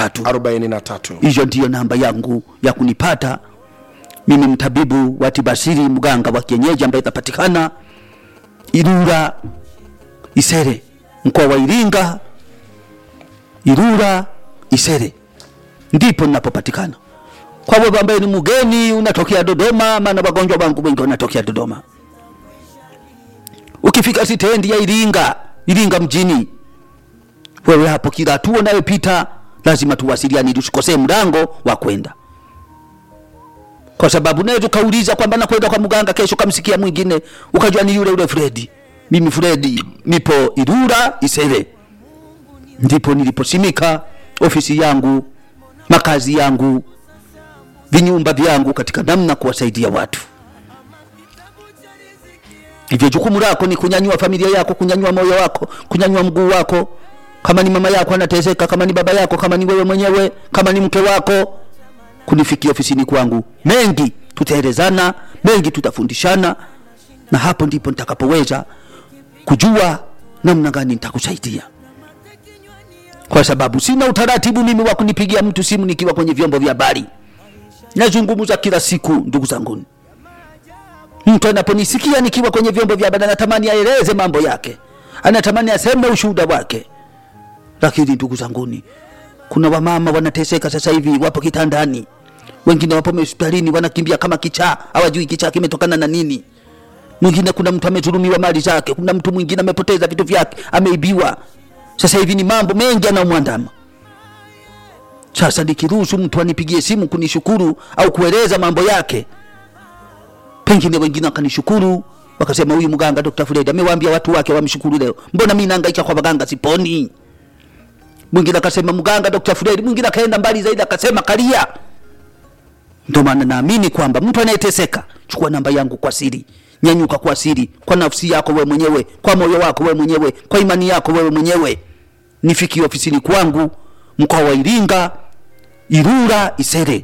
tatu 43 hiyo ndiyo namba yangu ya kunipata mimi mtabibu wa tibasiri mganga wa kienyeji ambaye itapatikana irura isere mkoa wa iringa irura isere ndipo ninapopatikana kwa wewe ambaye ni mgeni unatokea dodoma maana wagonjwa wangu wengi wanatokea dodoma ukifika sitendi ya iringa iringa mjini wewe hapo kila hatua unayopita lazima tuwasiliane ili usikosee mlango wa kwenda kwa sababu unaweza ukauliza kwamba nakwenda kwa mganga kesho kamsikia mwingine ukajua ni yule yule fredi mimi fredi nipo irura isere ndipo niliposimika ofisi yangu makazi yangu vinyumba vyangu katika namna kuwasaidia watu hivyo jukumu lako ni kunyanyua familia yako kunyanyua moyo wako kunyanyua mguu wako kama ni mama yako anateseka kama ni baba yako kama ni wewe mwenyewe kama ni mke wako kunifikia ofisini kwangu mengi tutaelezana mengi tutafundishana na hapo ndipo nitakapoweza kujua namna gani nitakusaidia kwa sababu sina utaratibu mimi wa kunipigia mtu simu nikiwa kwenye vyombo vya habari nazungumza kila siku ndugu zanguni mtu anaponisikia nikiwa kwenye vyombo vya habari anatamani aeleze mambo yake anatamani aseme ushuhuda wake lakini ndugu zanguni kuna wamama wanateseka sasa hivi wapo kitandani wengine wapo hospitalini wanakimbia kama kichaa hawajui kichaa kimetokana na nini mwingine kuna mtu amedhulumiwa mali zake kuna mtu mwingine amepoteza vitu vyake ameibiwa sasa hivi ni mambo mengi yanayomwandama sasa nikiruhusu mtu anipigie simu kunishukuru au kueleza mambo yake pengine wengine wakanishukuru wakasema huyu mganga Dr. Fred amewaambia watu wake wamshukuru leo mbona mimi nahangaika kwa waganga siponi mwingine akasema mganga Dr. Fred mwingine akaenda mbali zaidi akasema kalia ndio maana naamini kwamba mtu anayeteseka chukua namba yangu kwa siri nyanyuka kwa siri kwa nafsi yako wewe mwenyewe kwa moyo wako wewe mwenyewe kwa imani yako wewe mwenyewe nifikie ofisini kwangu mkoa wa Iringa Irura Isere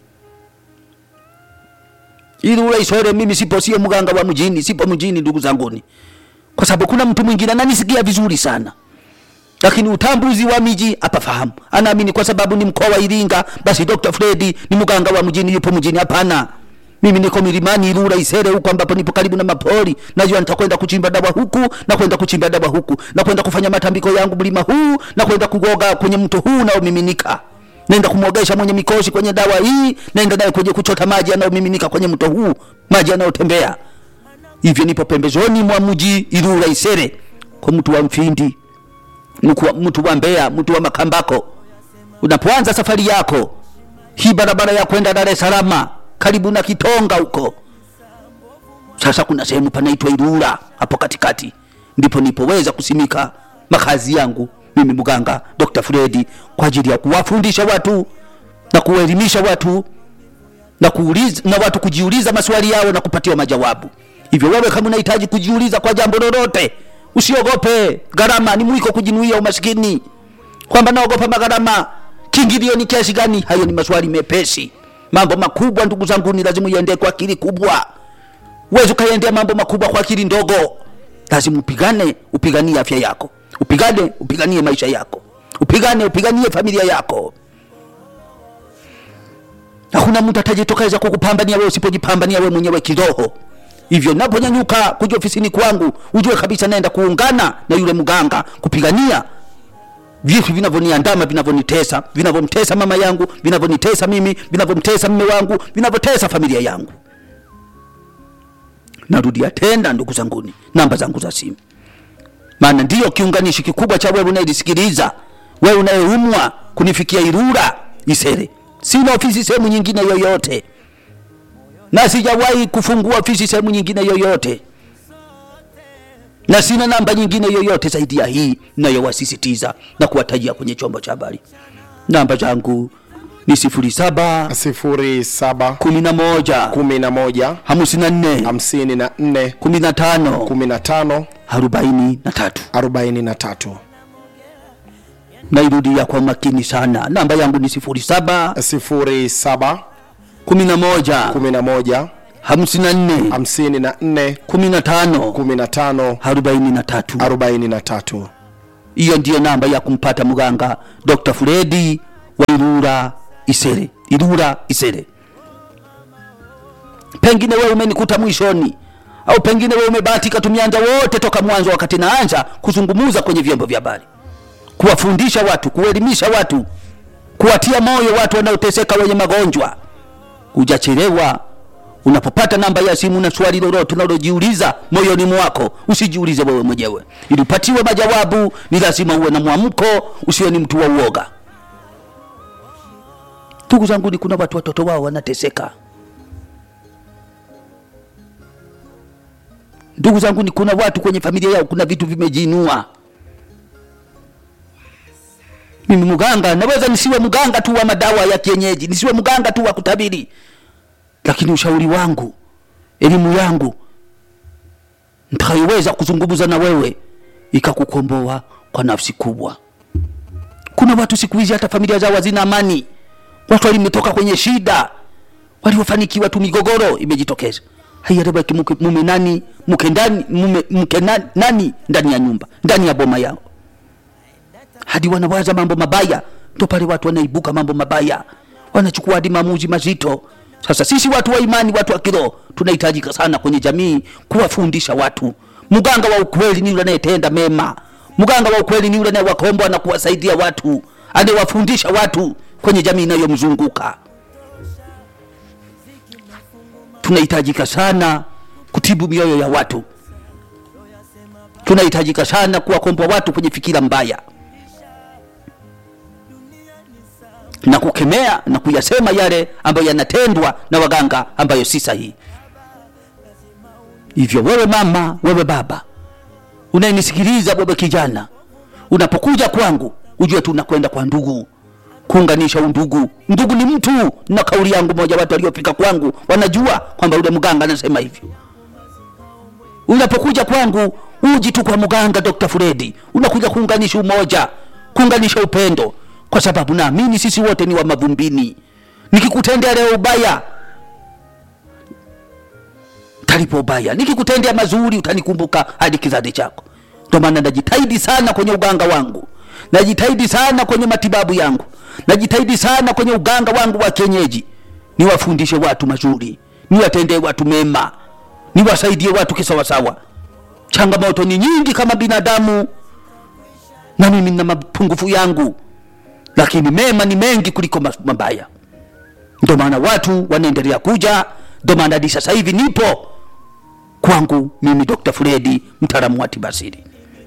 Irura Isere mimi sipo sio mganga wa mjini sipo mjini ndugu zanguni kwa sababu kuna mtu mwingine ananisikia vizuri sana lakini utambuzi wa miji apafahamu anaamini kwa sababu ni mkoa wa Iringa basi Dr. Fredi ni mganga wa mjini yupo mjini hapana mimi niko milimani Ilula Isere huko ambapo nipo karibu na mapori najua nitakwenda kuchimba dawa huku na kwenda kuchimba dawa huku na kwenda kufanya matambiko yangu mlima huu na kwenda kugoga kwenye mto huu unaomiminika naenda kumwogesha mwenye mikosi kwenye dawa hii naenda naye kwenye kuchota maji yanayomiminika kwenye mto huu maji yanayotembea hivyo nipo pembezoni mwa mji Ilula Isere kwa mtu wa Mfindi mtu wa- mtu wa Mbeya mtu wa Makambako unapoanza safari yako hii barabara ya kwenda Dar es Salaam karibu na Kitonga huko. Sasa kuna sehemu panaitwa Ilula hapo katikati, ndipo nipoweza kusimika makazi yangu mimi mganga Dr. Fredi kwa ajili ya kuwafundisha watu na kuwaelimisha watu na kuuliza na watu kujiuliza maswali yao na kupatiwa majawabu. Hivyo wewe kama unahitaji kujiuliza kwa jambo lolote, usiogope gharama, ni mwiko kujinuia umaskini, kwamba naogopa magharama, kiingilio ni kiasi gani? Hayo ni maswali mepesi. Mambo makubwa, ndugu zangu, ni lazima uende kwa akili kubwa. Uwezi ukaendea mambo makubwa kwa akili ndogo. Lazima upigane, upiganie afya yako, upigane, upiganie maisha yako, upigane, upiganie familia yako. Hakuna mtu atajitokeza kukupambania wewe usipojipambania wewe mwenyewe kiroho. Hivyo naponyanyuka kuja ofisini kwangu, ujue kabisa naenda kuungana na yule mganga kupigania vitu vinavyoniandama vinavyonitesa vinavyomtesa mama yangu vinavyonitesa mimi vinavyomtesa mme wangu vinavyotesa familia yangu narudia tena ndugu zanguni namba zangu za simu maana ndiyo kiunganishi kikubwa cha wewe unayenisikiliza wewe unayeumwa kunifikia irura isere sina ofisi sehemu nyingine yoyote na sijawahi kufungua ofisi sehemu nyingine yoyote na sina namba nyingine yoyote zaidi ya hii nayowasisitiza na kuwatajia kwenye chombo cha habari. Namba zangu ni sifuri saba 07 kumi na moja 11 hamsini na nne 54 kumi na tano 15 arobaini na tatu. 43 Nairudia kwa makini sana, namba yangu ni sifuri saba 07 kumi na moja 11 hamsini na nne 54 kumi na tano 15 arobaini na tatu. 43 Hiyo ndiyo namba ya kumpata mganga Dr. Fredi wa Ilula Isere, Ilula Isere. Pengine wewe umenikuta mwishoni, au pengine wewe umebahatika tumianja wote toka mwanzo, wakati naanza kuzungumuza kwenye vyombo vya habari, kuwafundisha watu, kuelimisha watu, kuwatia moyo watu wanaoteseka, wenye magonjwa. Hujachelewa. Unapopata namba ya simu na swali lolote unalojiuliza moyoni mwako, usijiulize wewe mwenyewe. Ili upatiwe majawabu, ni lazima uwe na mwamko, usiwe ni mtu wa uoga. Ndugu zangu, ni kuna watu watoto wao wanateseka. Ndugu zangu, ni kuna watu kwenye familia yao kuna vitu vimejiinua. Mimi mganga naweza nisiwe mganga tu wa madawa ya kienyeji, nisiwe mganga tu wa kutabiri, lakini ushauri wangu, elimu yangu nitakayoweza kuzungumza na wewe ikakukomboa kwa nafsi kubwa. Kuna watu siku hizi hata familia zao hazina amani, watu walimetoka kwenye shida, waliofanikiwa tu, migogoro imejitokeza. Haieleweki mke- mume nani mke ndani mume mke nani, nani ndani ya nyumba ndani ya boma yao, hadi wanawaza mambo mabaya. Ndo pale watu wanaibuka mambo mabaya, wanachukua hadi maamuzi mazito. Sasa sisi watu wa imani, watu wa kiroho, tunahitajika sana kwenye jamii kuwafundisha watu. Mganga wa ukweli ni yule anayetenda mema. Mganga wa ukweli ni yule anayewakomboa na kuwasaidia watu, anayewafundisha watu kwenye jamii inayomzunguka. Tunahitajika sana kutibu mioyo ya watu, tunahitajika sana kuwakomboa watu kwenye fikira mbaya na kukemea na kuyasema yale ambayo yanatendwa na waganga ambayo si sahihi. Hivyo wewe mama, wewe baba unayenisikiliza, wewe kijana, unapokuja kwangu ujue tu unakwenda kwa ndugu kuunganisha undugu. Ndugu ni mtu, na kauli yangu moja, watu waliofika kwangu wanajua kwamba yule mganga anasema hivyo. Unapokuja kwangu uji tu kwa mganga Dr. Fredi, unakuja kuunganisha umoja, kuunganisha upendo, kwa sababu naamini sisi wote ni wa mavumbini. Nikikutendea leo ubaya talipo ubaya, nikikutendea mazuri utanikumbuka hadi kizazi chako. Ndio maana najitahidi sana kwenye uganga wangu, najitahidi sana kwenye matibabu yangu, najitahidi sana kwenye uganga wangu wa kienyeji, niwafundishe watu mazuri, niwatendee watu mema, niwasaidie watu kisawasawa. Changamoto ni nyingi kama binadamu, na mimi nina mapungufu yangu, lakini mema ni mengi kuliko mas- mabaya. Ndio maana watu wanaendelea kuja, ndio maana hadi sasa hivi nipo kwangu mimi Dr. Fredi, mtaalamu wa tiba asili.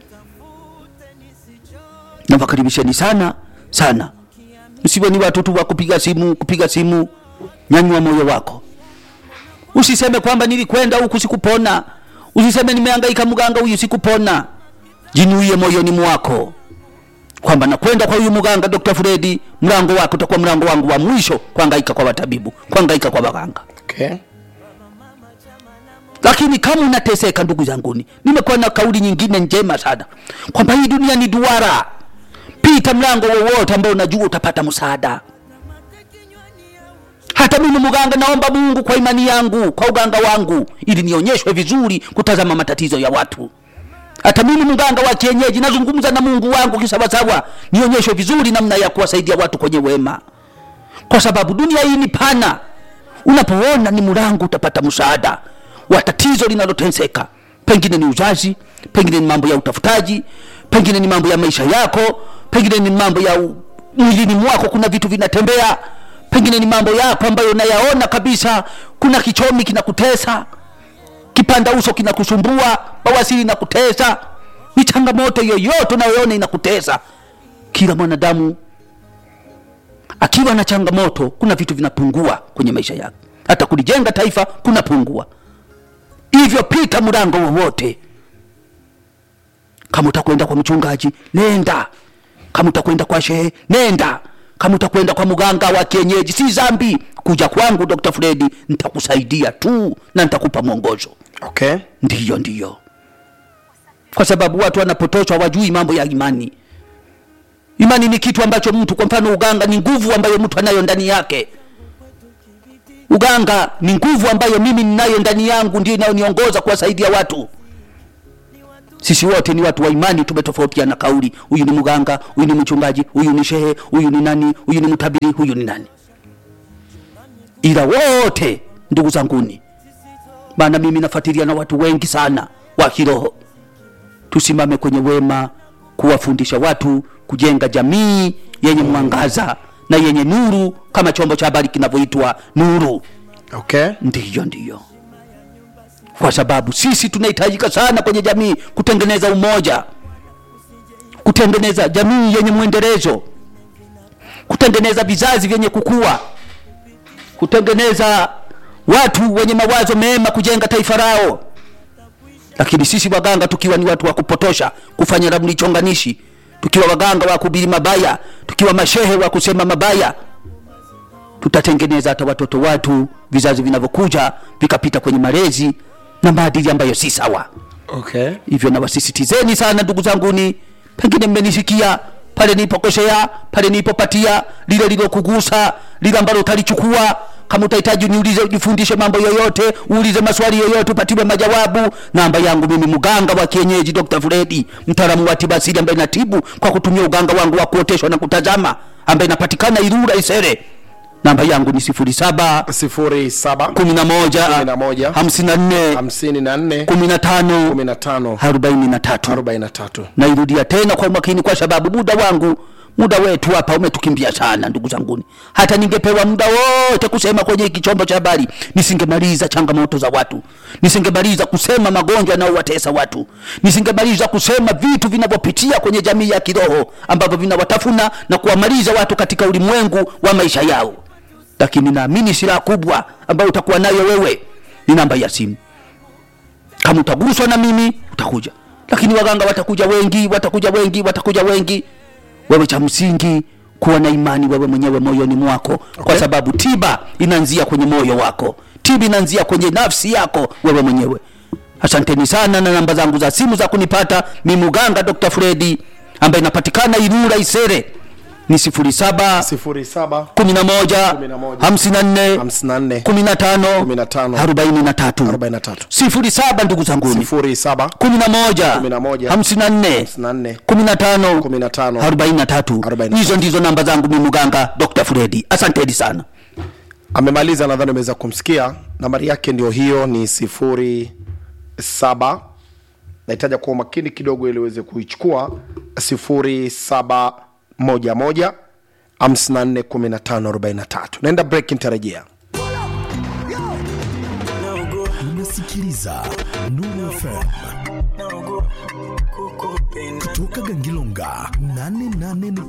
Nawakaribisheni sana sana, msiwe ni watu tu wa kupiga simu kupiga simu. Nyanyua moyo wako, usiseme kwamba nilikwenda huku sikupona, usiseme nimehangaika mganga huyu sikupona. Jinuie moyoni mwako kwamba nakwenda kwa huyu mganga Dr. Fredi, mlango wako utakuwa mlango wangu wa mwisho kuhangaika kwa watabibu, kuhangaika kwa waganga. Okay. Lakini kama unateseka, ndugu zanguni, nimekuwa na kauli nyingine njema sana kwamba hii dunia ni duara. Pita mlango wowote ambao unajua utapata msaada. Hata mimi mganga, naomba Mungu kwa imani yangu, kwa uganga wangu, ili nionyeshwe vizuri kutazama matatizo ya watu. Hata mimi mganga wa kienyeji nazungumza na Mungu wangu kisawasawa, nionyeshwe vizuri namna ya kuwasaidia watu kwenye wema, kwa sababu dunia hii ni pana. Unapoona ni mlango, utapata msaada wa tatizo linaloteseka. Pengine ni uzazi, pengine ni mambo ya utafutaji, pengine ni mambo ya maisha yako, pengine ni mambo ya u- mwilini mwako, kuna vitu vinatembea, pengine ni mambo yako ambayo unayaona kabisa, kuna kichomi kinakutesa, kipanda uso kinakusumbua, bawasiri inakutesa, ni changamoto yoyote unayoona inakutesa. Kila mwanadamu akiwa na changamoto, kuna vitu vinapungua kwenye maisha yake, hata kulijenga taifa kunapungua. Hivyo pita mlango wowote. Kama utakwenda kwa mchungaji, nenda. Kama utakwenda kwa shehe, nenda. Kama utakwenda kwa mganga wa kienyeji, si zambi. Kuja kwangu Dr. Fredi, nitakusaidia tu na nitakupa mwongozo. Okay. Ndiyo, ndiyo, kwa sababu watu wanapotoshwa wajui mambo ya imani. Imani ni kitu ambacho mtu, kwa mfano, uganga ni nguvu ambayo mtu anayo ndani yake. Uganga ni nguvu ambayo mimi ninayo ndani yangu, ndio inayoniongoza kuwasaidia watu. sisi wote ni watu wa imani tumetofautiana kauli huyu ni mganga huyu ni mchungaji huyu ni shehe huyu ni nani huyu ni mtabiri huyu ni nani ila wote ndugu zanguni maana mimi nafuatilia na watu wengi sana wa kiroho tusimame kwenye wema kuwafundisha watu kujenga jamii yenye mwangaza na yenye nuru kama chombo cha habari kinavyoitwa nuru okay ndiyo ndiyo kwa sababu sisi tunahitajika sana kwenye jamii kutengeneza umoja kutengeneza jamii yenye mwendelezo kutengeneza vizazi vyenye kukua kutengeneza watu wenye mawazo mema kujenga taifa lao lakini sisi waganga tukiwa ni watu wa kupotosha kufanya ramli chonganishi tukiwa waganga wa kubiri mabaya tukiwa mashehe wa kusema mabaya tutatengeneza hata watoto watu vizazi vinavyokuja vikapita kwenye malezi na maadili ambayo si sawa okay hivyo nawasisitizeni sana ndugu zanguni pengine mmenisikia pale nilipokosea pale nilipopatia lile lilokugusa lile ambalo utalichukua kama utahitaji niulize ujifundishe mambo yoyote uulize maswali yoyote upatiwe majawabu namba yangu mimi mganga wa kienyeji dr fredi mtaalamu wa tiba asili ambaye natibu kwa kutumia uganga wangu wa kuoteshwa na kutazama ambaye inapatikana irura isere namba yangu ni sifuri saba sifuri saba kumi na moja Kumi na moja. hamsini na nne hamsini na nne kumi na tano kumi na tano arobaini na tatu arobaini na tatu nairudia tena kwa umakini kwa sababu muda wangu muda wetu hapa umetukimbia sana ndugu zanguni hata ningepewa muda wote kusema kwenye hiki chombo cha habari nisingemaliza changamoto za watu nisingemaliza kusema magonjwa yanayowatesa watu nisingemaliza kusema vitu vinavyopitia kwenye jamii ya kiroho ambavyo vinawatafuna na kuwamaliza watu katika ulimwengu wa maisha yao lakini naamini silaha kubwa ambayo utakuwa nayo wewe ni namba ya simu kama utaguswa na mimi utakuja lakini waganga watakuja wengi watakuja wengi watakuja wengi wewe cha msingi kuwa na imani wewe mwenyewe moyoni mwako okay. kwa sababu tiba inaanzia kwenye moyo wako tiba inaanzia kwenye nafsi yako wewe mwenyewe asanteni sana na namba zangu za simu za kunipata ni muganga dr fredi ambaye inapatikana irura isere ni sifuri saba sifuri saba kumi na moja Kumi na moja. hamsini na nne hamsini na nne kumi na tano Kumi na tano. arobaini na tatu arobaini na tatu sifuri saba ndugu zanguni sifuri saba kumi na moja Kumi na moja. hamsini na nne hamsini na nne kumi na tano kumi na tano arobaini na tatu Arobaini na hizo ndizo namba zangu mi muganga dr fredi asanteni sana amemaliza nadhani umeweza kumsikia nambari yake ndio hiyo ni sifuri saba nahitaja kuwa makini kidogo ili uweze kuichukua sifuri saba moja moja hamsini na nne kumi na tano arobaini na tatu naenda break nitarejea unasikiliza Nuru FM kutoka Gangilonga 88.9